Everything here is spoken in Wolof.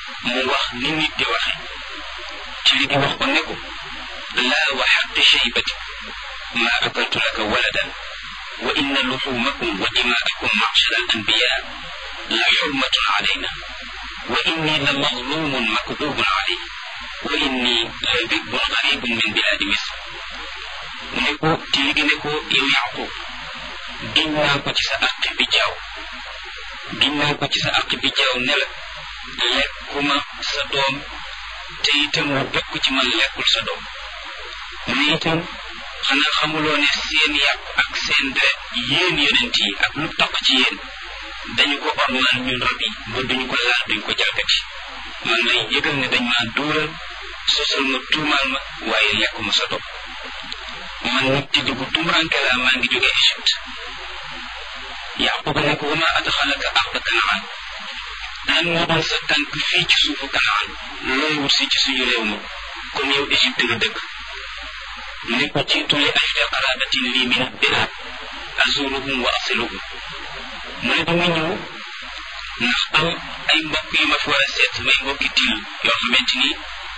mu wax ni nit di waxe ci li di wax ko ne ko laa wa xaqi shaybati ma akaltu laka waladan wa inna luxumakum wa dimaakum macshara al anbiya la xurmatun alayna wa inni la mazlumun makdubun alayhi wa inni la dibun garibun min biladi misr mu ne ko ci li gi ne ko yow yaqub giñ naa ko ci sa àq bi jaaw giñ naa ko ci sa àq bi jaaw ne la lekkuma sa doom te itam mu bekk ci man lekkul sa doom mu ne itam xanaa xamuloo ne seen yàpp ak seen deret yéen yonent yi ak lu taq ci yéen dañu ko ormal ñun rab yi ba duñu ko laal duñu ko jalgati man lay yëgal ne dañ maa duural sosal ma tuumaal ma waaye lekkuma sa doom man nag ci dugg tumuranke laa maa ngi jóge Égypte yaquba ne ko wama adxalaka arda kanaan lan moo doon sa tànk fii ci suufu kanaan looy wut si ci suñu réew ma comme yow Égypte nga dëkk mu ne ko jiitu li ajli qarabatin lii min adbilaad azuruhum wa asiluhum mu ne dama ñëw ndax am ay mbokk yu ma fi war a seet may mbokki til yoo xamante ni